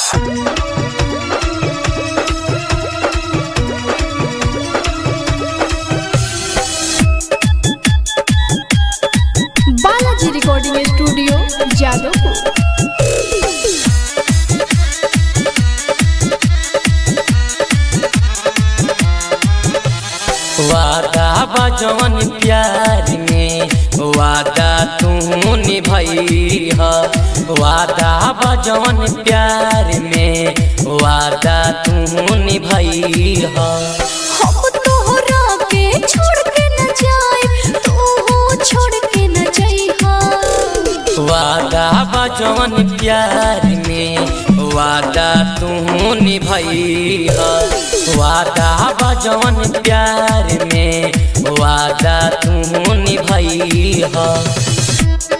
Balaji recording studio Jadavpur वादा बजवन प्यार में वादा तू निभई ह वादा बजवन प्यार में वादा तू निभई ह हम तोहरा के छोड़ के न जाए तू छोड़ के न जइहा वादा बजवन प्यार में वादा तू निभई ह वादा बजवन प्यार में वादा तू निभई ह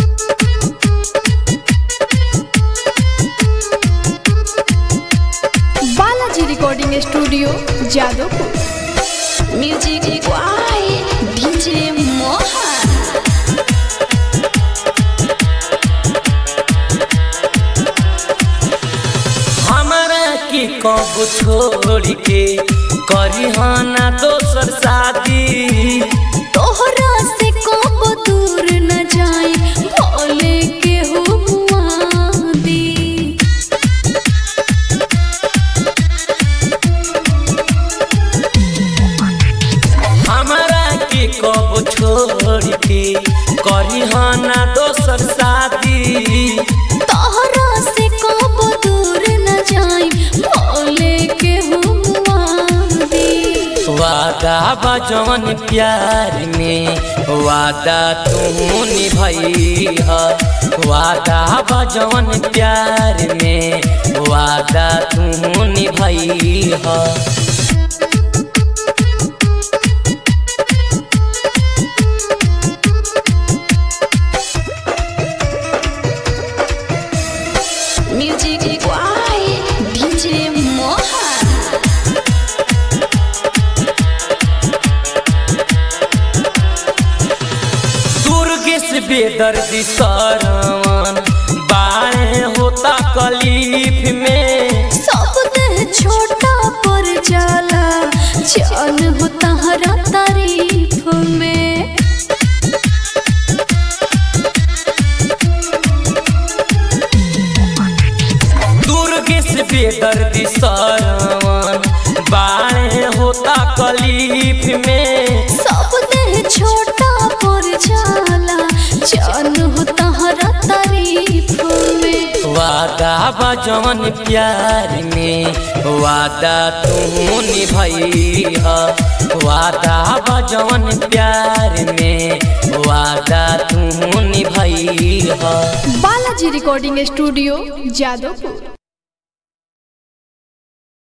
Balaji recording studio Jadavpur music by DJ Mohan हमरा की कब छोड़ के करी ना दोसर शादी तोहरा से कब दूर न जाए भोले के हो मुआदी हमरा की कब छोड़ के करी ना दोसर शादी तोहरा से कब दूर न जाए भोले के हो मुआदी वादा बजवन प्यार में वादा तू निभई ह वादा बजवन प्यार में वादा तू निभई ह music by DJ Mohan Durgesh बेदर्दी सरवन बाणे होता कलीफ में सब देह छोटा पर जाला जान हो तहरा तारीफ में दुर्गेश बेदर्दी सरवन बाणे होता कलीफ में सब देह छोटा पर जाला जान हो तहरा तारीफ में वादा बजवन प्यार में वादा तू निभई ह वादा बजवन प्यार में वादा तू निभई ह बालाजी रिकॉर्डिंग स्टूडियो जादवपुर